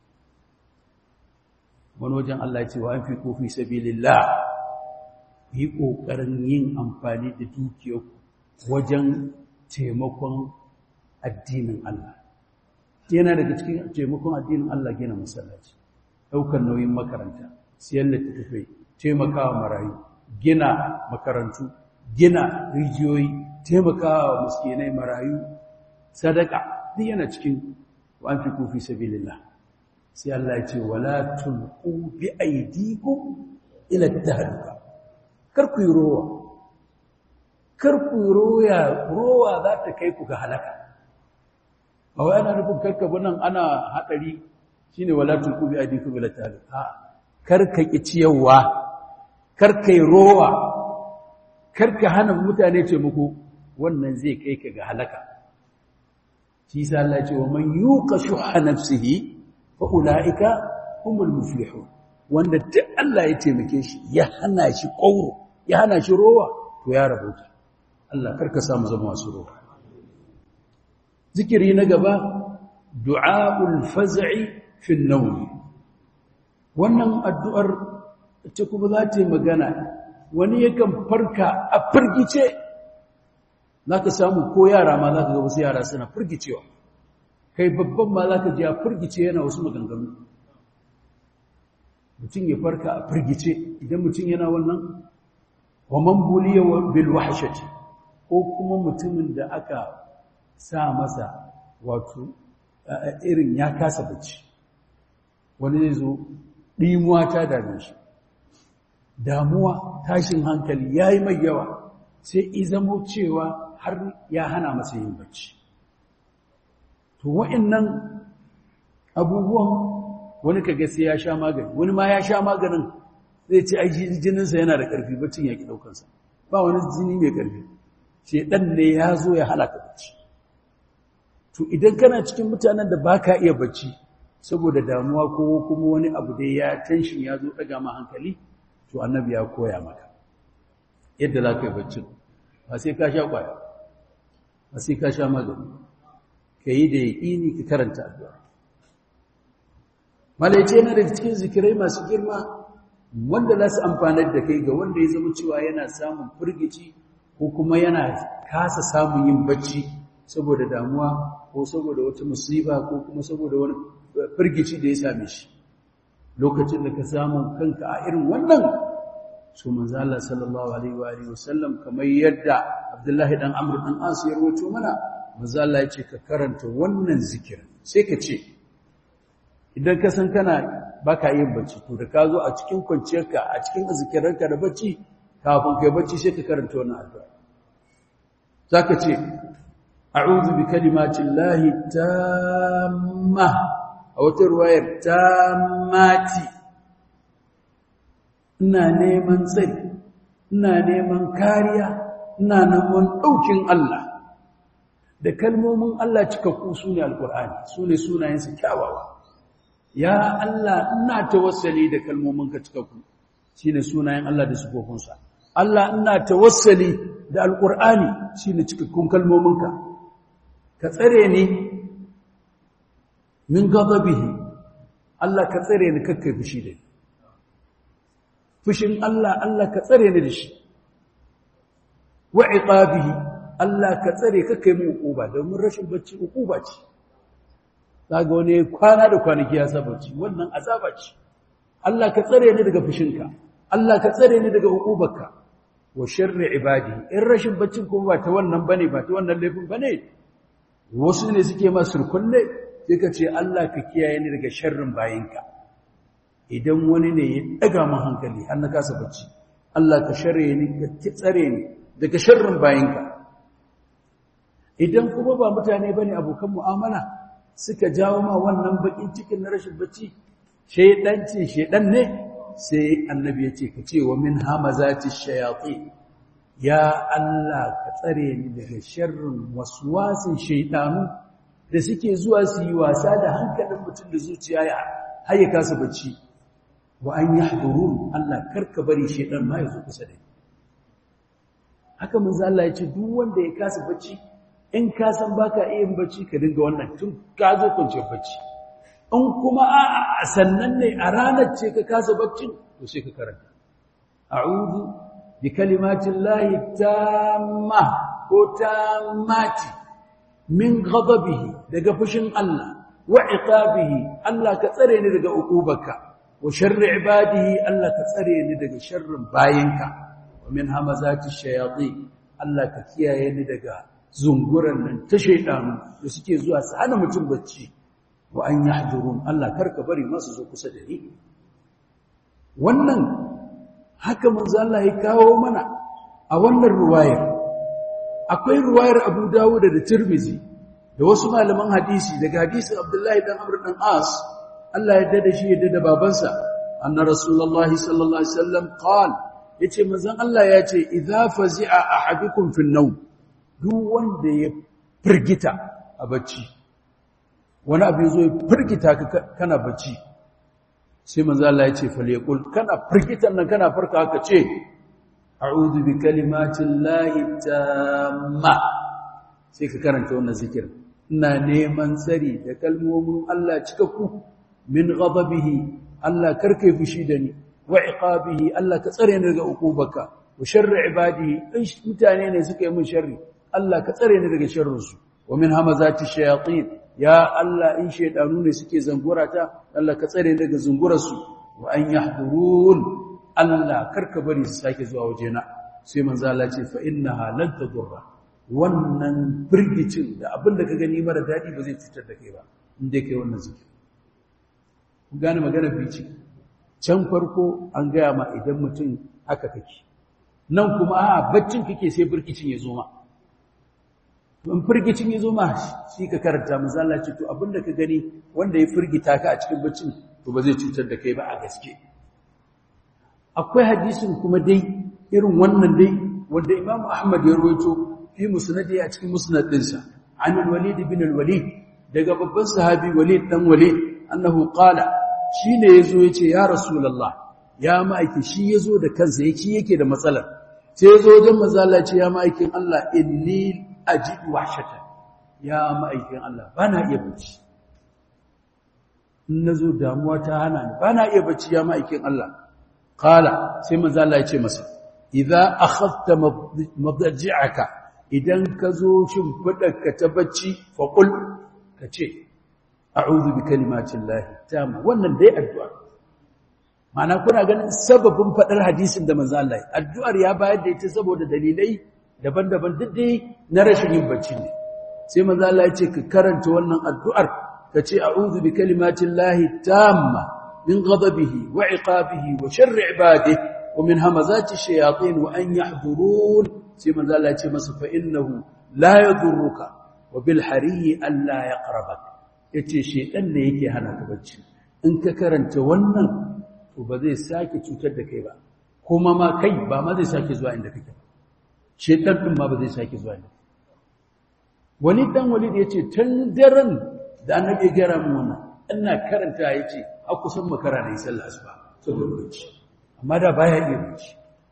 wani wajen Allah ya ce wa anfiqu fi sabilillah yi kokarin yin amfani da dukiyarku wajen taimakon addinin Allah yana daga cikin taimakon addinin Allah gina masallaci daukar nauyin makaranta siyan littattafai taimakawa marayu gina makarantu gina rijiyoyi taimakawa miskinai marayu sadaka duk yana cikin wa anfiqu fi sabilillah sai Allah ya ce wala tulqu bi aydikum ila tahluka kar ku rowa kar ku roya rowa za ta kai ku ga halaka ba wai ana nufin karka nan ana hadari shine wala tulqu bi aydikum ila tahluka kar ka ki ciyawa kar kai rowa kar ka hana mutane ce muku wannan zai kai ka ga halaka shi sa Allah ya ce wa man yuqa shuha nafsihi fa'ula'ika humul muflihu wanda duk Allah ya taimake shi ya hana shi ƙauro ya hana shi rowa to ya rabauta Allah karka samu zama masu rowa zikiri na gaba du'a'ul faz'i fi an wannan addu'ar ta kuma za ta yi magana wani yakan farka a firgice za ka samu ko yara ma za ka ga wasu yara suna firgicewa kai babban ma za ka ji a firgice yana wasu maganganu mutum ya farka a firgice idan mutum yana wannan wa man buliya bil wahshati ko kuma mutumin da aka sa masa wato irin ya kasa bacci wani zai zo ɗimuwa ta dame shi damuwa tashin hankali ya yi mai yawa sai izamo cewa har ya hana masa yin bacci to wa'annan abubuwan wani kaga sai ya sha magani wani ma ya sha maganin zai ce ai jininsa yana da ƙarfi baccin ya ki ɗaukansa ba wani jini mai ƙarfi shedan ne ya zo ya halaka bacci to idan kana cikin mutanen da baka iya bacci saboda damuwa ko kuma wani abu da ya tension ya zo daga ma hankali to annabi ya koya maka yadda za ka yi baccin ba sai ka sha ƙwaya ba sai ka sha magani ka yi da yaƙini ka karanta addu'a malaice yana daga cikin zikirai masu girma wanda za su amfanar da kai ga wanda ya zama cewa yana samun firgici ko kuma yana kasa samun yin bacci saboda damuwa ko saboda wata musiba ko kuma saboda wani firgici da ya same shi lokacin da ka samu kanka a irin wannan su manzo Allah sallallahu alaihi wa alihi wasallam kamar yadda Abdullahi dan Amr dan As ya rawaito mana manzo Allah ya ce ka karanta wannan zikirin sai ka ce idan ka san kana baka yin bacci to da ka zo a cikin kwanciyarka a cikin zikiranka da bacci kafin kai bacci sai ka karanta wannan addu'a zaka ce a'udhu bi kalimatin lahi tamma a wata ruwayar tammati ina neman tsari ina neman kariya ina neman ɗaukin Allah da kalmomin Allah cikakku su ne alƙur'ani su ne sunayensu kyawawa ya Allah ina tawassali da kalmominka cikakku shi ne sunayen Allah da sufofinsa Allah ina tawassali da alƙur'ani shi ne cikakkun kalmominka ka tsare ni min gazabihi Allah ka tsare ni kakkai fushi da ni fushin Allah Allah ka tsare ni da shi wa iqabihi Allah ka tsare kakkai mu uquba domin rashin bacci uquba ce kaga wani kwana da kwanaki ya saba bacci wannan azaba ce Allah ka tsare ni daga fushinka Allah ka tsare ni daga uqubarka wa sharri ibadi in rashin baccin kuma ba ta wannan bane ba ta wannan laifin bane wasu ne suke ma surkulle sai ka ce Allah ka kiyaye ni daga sharrin bayinka idan wani ne ya daga mun hankali har na kasa bacci Allah ka sharre ni ka tsare ni daga sharrin bayinka idan kuma ba mutane bane abokan mu'amala suka jawo ma wannan bakin cikin na rashin bacci shedanci shedan ne sai annabi ya ce ka ce wa min hamazati shayatin ya Allah ka tsare ni daga sharrin waswasin shaydanu da suke zuwa su yi wasa da hankalin mutum da zuciya ya haye kasa bacci wa an yahdurun Allah karka bari shedan ma ya zo kusa da ni haka manzo Allah ya ce duk wanda ya kasa bacci in ka san baka iya bacci ka dinga wannan tun ka zo kwance bacci in kuma a sannan ne a ranar ce ka kasa baccin to sai ka karanta a'udhu bi kalimatin lahi tamma ko tammati min ghadabihi daga fushin Allah wa iqabihi Allah ka tsare ni daga uqubarka wa sharri ibadihi Allah ka tsare ni daga sharrin bayinka wa min hamazati shayatin Allah ka kiyaye ni daga zunguran nan ta shaidanu da suke zuwa su hana mutum bacci wa an yahdurun Allah karka bari masu zo kusa da ni wannan haka manzo Allah ya kawo mana a wannan ruwayar akwai ruwayar Abu Dawud da Tirmidhi da wasu malaman hadisi daga hadisin Abdullahi dan Amr dan As Allah ya dada shi ya dada babansa anna rasulullahi sallallahu alaihi wasallam qala yace manzon Allah ya ce idza fazi'a ahadukum fi an-nawm duk wanda ya firgita a bacci wani abu ya zo ya firgita kana bacci sai manzo Allah ya ce falyaqul kana firgitan nan kana farka haka ce a'udhu bi kalimatin lahi tamma sai ka karanta wannan zikir ina neman tsari da kalmomin Allah cikakku min ghadabihi Allah karkai fushi da ni wa iqabihi Allah ka tsare ni daga ukubarka wa sharri ibadihi in mutane ne suka yi min sharri Allah ka tsare ni daga sharrinsu wa min hamazati shayatin ya Allah in shaydanu ne suke zangurata Allah ka tsare ni daga zungurarsu wa an yahdurun Allah karka bari su sake zuwa wajena sai manzo Allah ce fa innaha lan tadurra wannan firgicin da abin da ka gani mara dadi ba zai cutar da kai ba inda kai wannan zikiri ku gane magana bici can farko an gaya ma idan mutum haka kake nan kuma a baccin kake sai firgicin ya zo ma in firgicin ya zo ma shi ka karanta misala ce to abinda ka gani wanda ya firgita ka a cikin baccin to ba zai cutar da kai ba a gaske akwai hadisin kuma dai irin wannan dai wanda Imam Ahmad ya rawaito fi musnadi a cikin musnad dinsa an al-Walid bin al-Walid daga babban sahabi Walid dan Walid annahu qala shine yazo yace ya rasulullah ya ma'aiki shi yazo da kansa yake yake da matsalar sai ya zo wajen mazala ce ya ma'aikin Allah inni ajidu wahshatan ya ma'aikin Allah bana iya bacci in nazo damuwa ta hana ni bana iya bacci ya ma'aikin Allah qala sai mazala ya ce masa idza akhadta madji'aka idan ka zo shin ka ta bacci fa qul ka ce a'udhu bi kalimatin lahi tamma wannan dai addu'a Mana kuna ganin sababin faɗar hadisin da manzo Allah addu'ar ya bayar da ita saboda dalilai daban-daban duk dai na rashin yin bacci ne sai manzo Allah ya ce ka karanta wannan addu'ar ka ce a'udhu bi kalimatin lahi tamma min ghadabihi wa iqabihi wa sharri ibadihi wa min hamazati shayatin wa an yahdurun sai manzo Allah ya ce masa fa innahu la yadurruka wa bil hariyi alla yaqrabak yace shedan ne yake hana ka bacci in ka karanta wannan to ba zai sake cutar da kai ba kuma ma kai ba ma zai sake zuwa inda kake shedan din ma ba zai sake zuwa inda wani dan wali da yace tun daren da annabi ya gara mu wannan ina karanta yace a kusan makara ne sallah asuba saboda bacci amma da baya iya bacci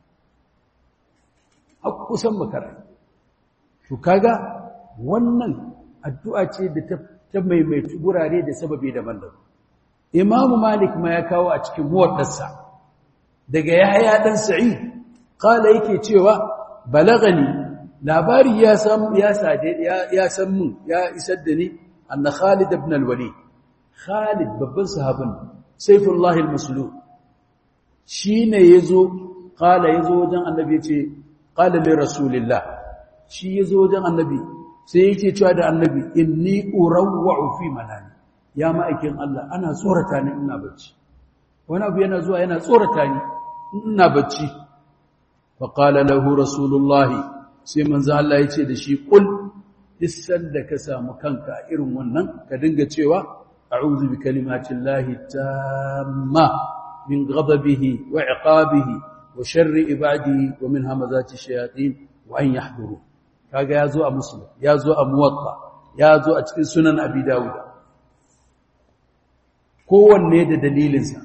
a kusan makara to kaga wannan addu'a ce da ta ta maimaitu gurare da sababi daban-daban imamu malik ma ya kawo a cikin muwaddarsa daga yahya dan sa'id kala yake cewa balagani labari ya san ya sade ya san mun ya isar da ni anna khalid ibn al-walid khalid babban sahabin sayfullah al-maslul shine yazo kala yazo wajen annabi yace qala li rasulillah shi yazo wajen annabi sai yake cewa da annabi inni urawwa'u fi manami ya ma'aikin Allah ana tsorata ni ina bacci wani abu yana zuwa yana tsorata ni ina bacci fa qala lahu rasulullah sai manzo Allah yace da shi kul issan da ka samu kanka irin wannan ka dinga cewa a'udhu bi kalimatillahi tamma min ghadabihi wa iqabihi wa sharri ibadihi wa min hamazati shayatin wa an yahduru kaga yazo a muslim yazo a muwatta yazo a cikin sunan abi dawud kowanne da dalilinsa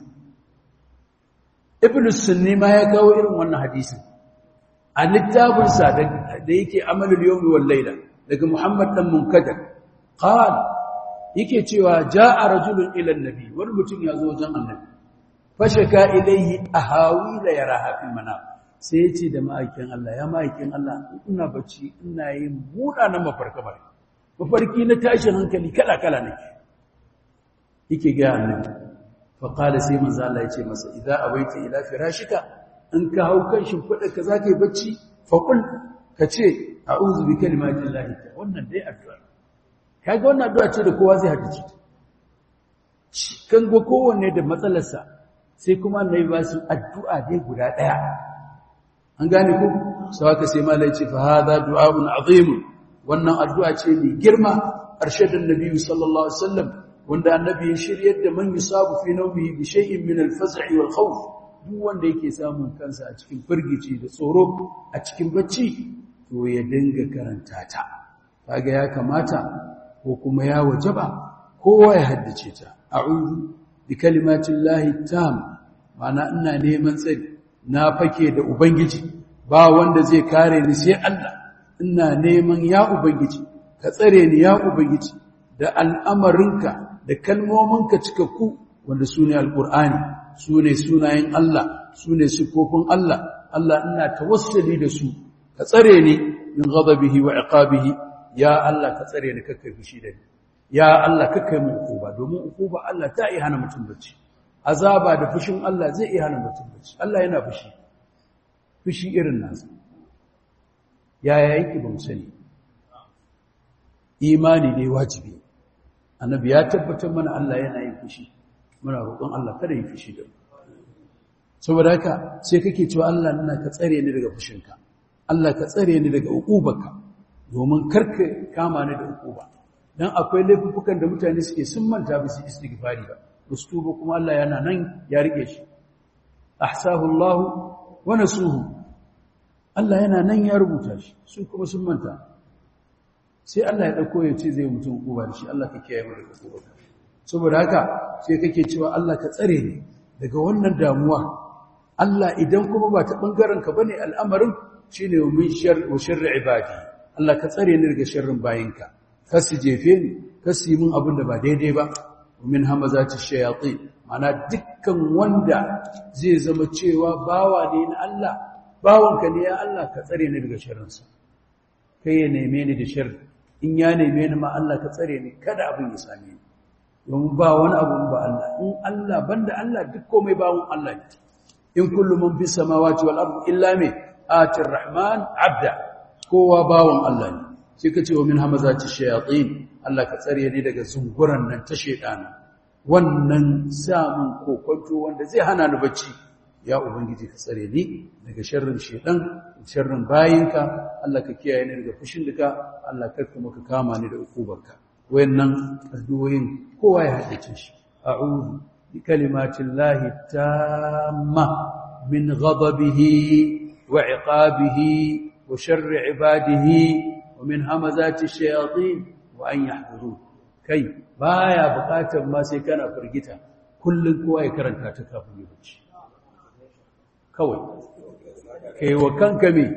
ibn sunni ma ya kawo irin wannan hadisin a littafinsa da yake amalul yawmi wal layla daga muhammad dan munkadar qal yake cewa jaa rajulun ila annabi wani mutum ya zo wajen annabi fashaka ilayhi ahawila yaraha fil manam sai ya ce da ma'aikin Allah ya ma'aikin Allah ina bacci ina yin munanan mafarka bare mafarki na tashin hankali kala kala nake yake ga annabi fa qala sai manzo Allah ya ce masa idza awaita ila firashika in ka hau kan shimfidar ka zaka yi bacci fa qul ka ce a'udhu bi kalimatillahi wannan dai addu'a kaga wannan addu'a ce da kowa zai haddace kan go kowanne da matsalarsa sai kuma annabi ba su addu'a dai guda daya an gane ku sau haka sai malai ce fa hada du'a'un azim wannan addu'a ce mai girma arshadin nabi sallallahu alaihi wasallam wanda annabi ya shiryar da man yusabu fi nawmihi bi shay'in min al-faz'i wal khawf duk wanda yake samun kansa a cikin firgici da tsoro a cikin bacci to ya dinga karanta ta kaga ya kamata ko kuma ya wajaba kowa ya haddace ta a'udhu bi kalimatillahi tam ma'ana ina neman tsari na fake da ubangiji ba wanda zai kare ni sai Allah ina neman ya ubangiji ka tsare ni ya ubangiji da al'amarinka da kalmominka cikakku wanda su ne alƙur'ani su ne sunayen Allah su ne siffofin Allah Allah ina tawassali da su ka tsare ni min ghadabihi wa iqabihi ya Allah ka tsare ni kakkai fushi da ni ya Allah kakkai mu ukuba domin ukuba Allah ta iya hana mutum bacci azaba da fushin Allah zai iya hana mutum bacci Allah yana fushi fushi irin nasa yaya yake ba mu sani imani ne wajibi annabi ya tabbatar mana Allah yana yin fushi muna roƙon Allah kada yi fushi da mu saboda haka sai kake cewa Allah ina ka tsare ni daga fushinka Allah ka tsare ni daga uqubarka domin karka kama ni da uquba dan akwai laifukan da mutane suke sun manta ba su istighfari ba ustuba kuma Allah yana nan ya rike shi ahsahu Allah wa nasuhu Allah yana nan ya rubuta shi su kuma sun manta sai Allah ya dauko ya ce zai mutum uquba da shi Allah ka kiyaye mu daga uquba saboda haka sai kake cewa Allah ka tsare ni daga wannan damuwa Allah idan kuma ba ta bangaren ka bane al'amarin shine min shar wa sharri ibadi Allah ka tsare ni daga sharrin bayinka kar su jefe ni kar su yi min abin da ba daidai ba min hamazati shayatin mana dukkan wanda zai zama cewa bawa ne na Allah bawanka ne ya Allah ka tsare ni daga sharrinsa kai ya neme ni da sharri in ya neme ni ma Allah ka tsare ni kada abin ya same ni domin ba wani abu ba Allah in Allah banda Allah duk komai bawon Allah ne in kullu man fi samawati wal ardi illa me atir rahman abda kowa bawon Allah ne sai ka ce wa min hamazati shayatin Allah ka tsare ni daga zunguran nan ta shedana wannan samun kokonto wanda zai hana ni bacci ya ubangiji ka tsare ni daga sharrin shedan sharrin bayinka Allah ka kiyaye ni daga fushin duka Allah kar kuma ka kama ni da ukubarka wayannan addu'o'in kowa ya haddace shi a'udhu bi kalimatillahi tamma min ghadabihi wa iqabihi wa sharri ibadihi wa min hamazati shayatin wa an yahdurun kai baya bukatar ma sai kana firgita kullun kowa ya karanta ta kafin ya wuce kawai kai wa kanka me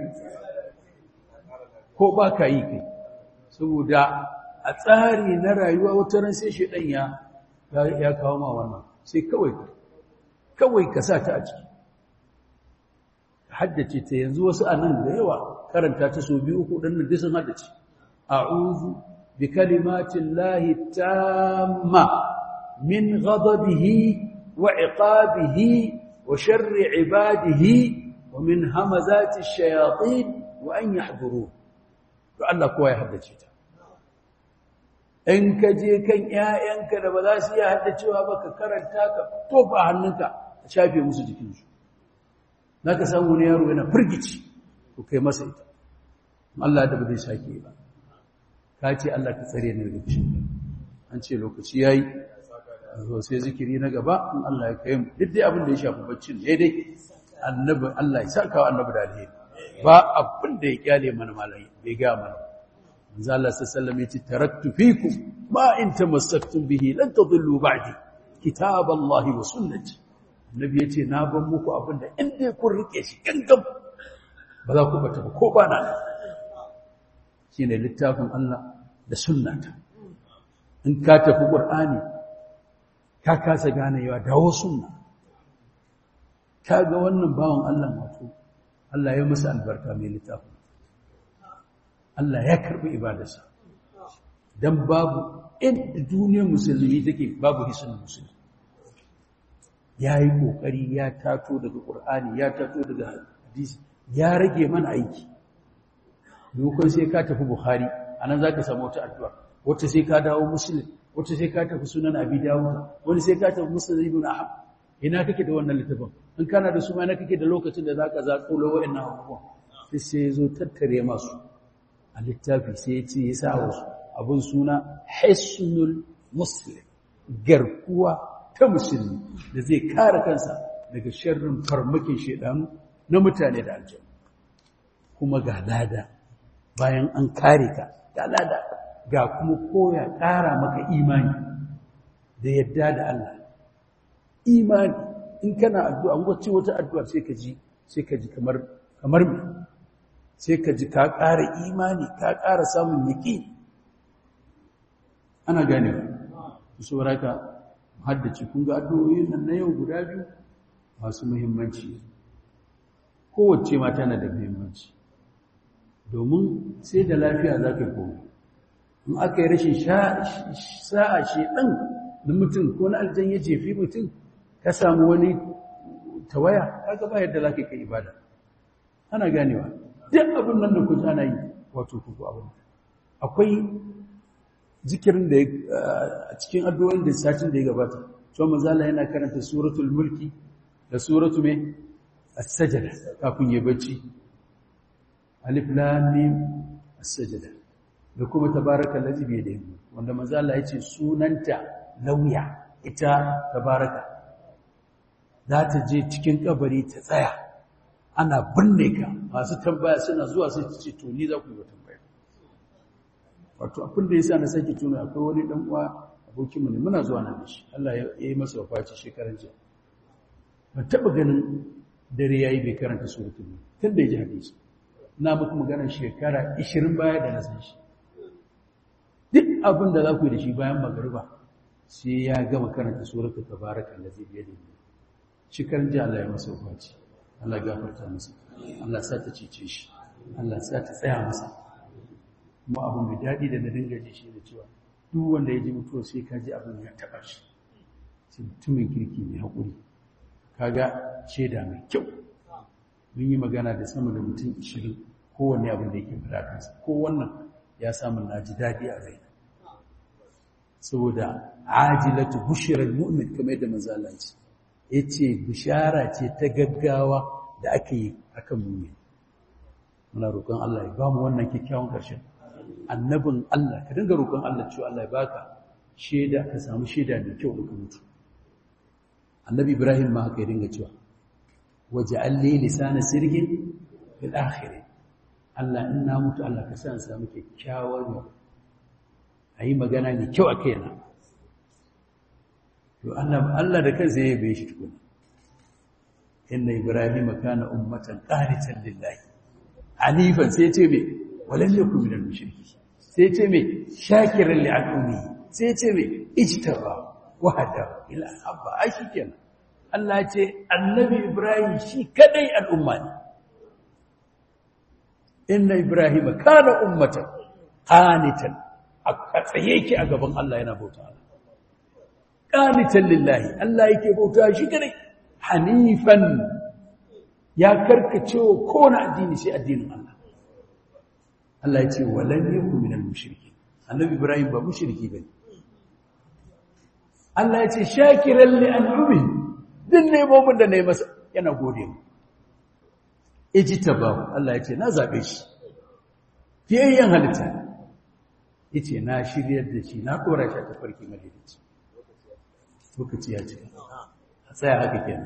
ko ba ka yi kai saboda a tsari na rayuwa wata ran sai shedan ya ya kawo ma wannan sai kawai kawai ka sa ta a ciki haddace ta yanzu wasu anan da yawa karanta ta so biyu uku dan nan sun haddace a'udhu bi kalimatin lahi tamma min ghadabihi wa iqabihi wa sharri ibadihi wa min hamazati ash-shayatin wa an yahdurun to Allah kowa ya haddace ta in ka je kan ƴaƴanka da ba za su iya haddacewa ba ka karanta ka tofa hannunka a shafe musu jikinsu za ka samu wani yaro yana firgici ko kai masa ita Allah da ba zai sake ba ka ce Allah ka tsare ni daga fushin an ce lokaci yayi zo sai zikiri na gaba in Allah ya kai mu duk dai abin da ya shafi baccin daidai annabi Allah ya saka wa annabi da alheri ba abin da ya kyale mana malai bai ga mana manzo Allah sallallahu alaihi wasallam taraktu fikum ma in tamassaktum bihi lan tadillu ba'di kitaballahi wa sunnati annabi yace na ban muku abin da in dai kun rike shi gangam ba za ku bata ba ko ba na shine littafin Allah da sunnata in ka tafi qur'ani ka kasa ganewa dawo sunna kaga wannan bawon Allah wato Allah ya masa albarka mai littafin Allah ya karbi ibadarsa dan babu inda duniyar musulmi take babu hisin musulmi yayi kokari ya tato daga qur'ani ya tato daga hadisi ya rage mana aiki dokon sai ka tafi bukhari anan zaka samu wata addu'a wata sai ka dawo muslim wata sai ka tafi sunan abi dawud wani sai ka tafi muslim ibn ahmad ina kake da wannan littafin in kana da su ma ina kake da lokacin da zaka zakulo wa'annan abubuwan sai sai zo tattare masu a littafi sai ya ce ya sa wasu abin suna hisnul muslim garkuwa ta musulmi da zai kare kansa daga sharrin farmakin shedanu na mutane da aljanu kuma ga lada bayan an kare ka ga lada ga kuma koya ƙara maka imani da yadda da Allah imani in kana addu'a wacce wata addu'a sai ka ji sai ka ji kamar kamar me sai ka ji ka ƙara imani ka ƙara samun yaƙi ana gane ku saboda ka haddace kun ga addu'o'in nan na yau guda biyu masu muhimmanci kowace ma tana da muhimmanci domin sai da lafiya za ka komo in aka yi rashin sa'a shi ɗan da mutum ko na aljan ya jefi mutum ka samu wani tawaya kaga ba yadda za ka kai ibada ana ganewa duk abin nan da kuka ana yi wato kuku abin akwai zikirin da a cikin addu'o'in da satin da ya gabata cewa manzala yana karanta suratul mulki da suratu mai as-sajda kafin ya bacci alif lam mim as-sajda da kuma tabaraka allazi bi yadihi wanda manzo Allah yace sunanta lauya ita tabaraka za ta je cikin kabari ta tsaya ana binne ka masu tambaya suna zuwa sai ta ce to ni za ku yi tambaya wato abin da yasa na sake tuna akwai wani dan uwa abokinmu ne muna zuwa nan da shi Allah ya yi masa wafaci shekaran jiya ban taba ganin dare yayi bai karanta suratul tun da ya ji hadisi na muku maganar shekara 20 baya da na san shi duk abin da za ku yi da shi bayan magariba sai ya gama karanta suratul tabaraka allazi bi yadihi cikar ji Allah ya masa wafaci Allah ya gafarta masa Allah sa ta cece shi Allah sa ta tsaya masa kuma abin mai daɗi da na dinga ji shi da cewa duk wanda ya ji mutuwa sai ka ji abin ya taɓa shi sai mutumin kirki mai haƙuri kaga shaida mai kyau mun yi magana da sama da mutum ishirin kowanne abin da yake faɗa kansa ko wannan ya samu na ji daɗi a rai saboda ajilatu bushirar mu'min kamar yadda manzo Allah ce yace bishara ce ta gaggawa da ake yi akan mu'min muna roƙon Allah ya ba mu wannan kyakkyawan ƙarshen annabin Allah ka dinga roƙon Allah cewa Allah ya baka shaida ka samu shaida mai kyau da mutu annabi Ibrahim ma haka ya dinga cewa waj'al li lisana sirgin fil akhir Allah in na mutu Allah ka sa samu kyakkyawar ayi magana mai kyau a kaina to Allah da kansa ya bai shi tukuna inna Ibrahim kana ummatan qanitan lillahi hanifan sai ce me walan yakun minal mushriki sai ce me shakiran li al'umi sai ce me ijtaba wahada ila habba ai shikenan Allah ya ce annabi Ibrahim shi kadai al'umma ne inna Ibrahim kana ummatan qanitan a tsaye yake a gaban Allah yana bauta Allah qanitan lillahi Allah yake bauta shi kadai hanifan ya karkace wa kowane addini sai addinin Allah Allah ya ce walan yakun minal mushriki annabi ibrahim ba mushriki bane Allah ya ce shakiran li an'umi din ne mu'min da nayi masa yana gode mu ijtaba Allah ya ce na zabe shi fiyayyen halitta yace na shiryar da shi na dora shi ta farki madalici lokaci ya ce a tsaya haka kenan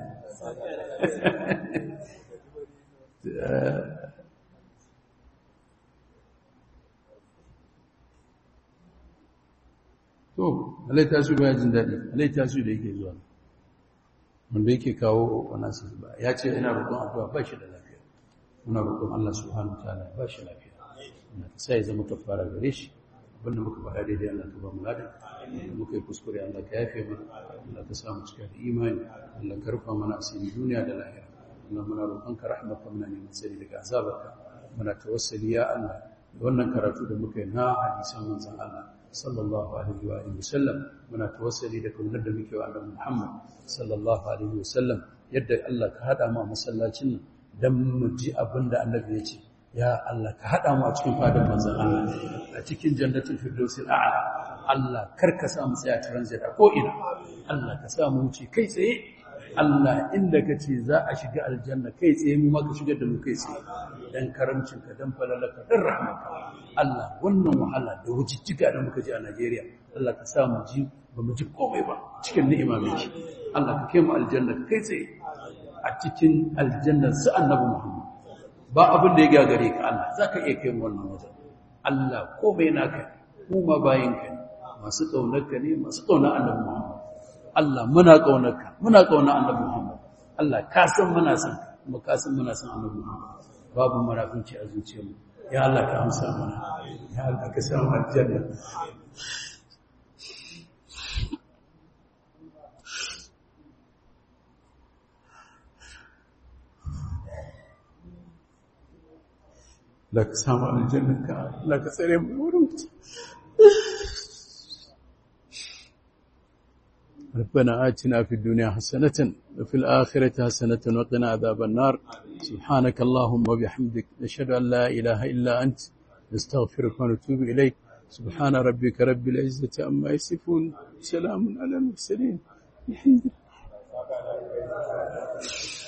to alai tasu ba jin daɗi alai tasu da yake zuwa wanda yake kawo wannan su ba ya ce ina roƙon addu'a ba shi da lafiya muna roƙon Allah subhanahu wataala ba shi lafiya Allah ka sai zama kafara gare shi abinda muka faɗa daidai Allah ka ba mu ladan muka yi kuskure Allah ka yafe mana Allah ka samu cika da imani Allah ka rufa mana asiri duniya da lahira Allah muna roƙonka rahmaka muna neman sani daga azabarka muna tawassali ya Allah wannan karatu da muka yi na hadisan manzon Allah sallallahu alaihi wa alihi wasallam muna tawassali da kaunar da muke wa Annabi Muhammad sallallahu alaihi wasallam yadda Allah ka hada mu a masallacin nan dan mu ji abin da Annabi ya ce ya Allah ka hada mu a cikin fadan manzon Allah a cikin jannatul firdausil a'la Allah karka sa mu tsaya transit a ko ina Allah ka sa mu wuce kai tsaye Allah inda ka ce za a shiga aljanna kai tsaye mu maka shigar da mu kai tsaye dan karamcinka dan falalaka dan rahmaka Allah wannan wahala da wujijjiga da muka ji a Najeriya Allah ka sa mu ji ba mu ji komai ba cikin ni'ima mai ci Allah ka kai mu aljanna kai tsaye a cikin aljanna su annabi Muhammad ba abin da ya gagare ka Allah zaka iya kai mu wannan wajen Allah komai naka mu ma bayinka ne masu kaunarka ne masu kaunar annabi Muhammad Allah muna ƙaunarka muna ƙaunar annabi Muhammad Allah ka san muna san kuma ka san muna san annabi Muhammad babu marafinci a zuciyarmu ya Allah ka amsa mana ya Allah ka samu aljanna la ka samu aljanna ka la ka tsare mu wurin ربنا آتنا في الدنيا حسنة وفي الآخرة حسنة وقنا عذاب النار سبحانك اللهم وبحمدك نشهد أن لا إله إلا أنت نستغفرك ونتوب إليك سبحان ربك رب العزة عما يصفون سلام على المرسلين الحمد لله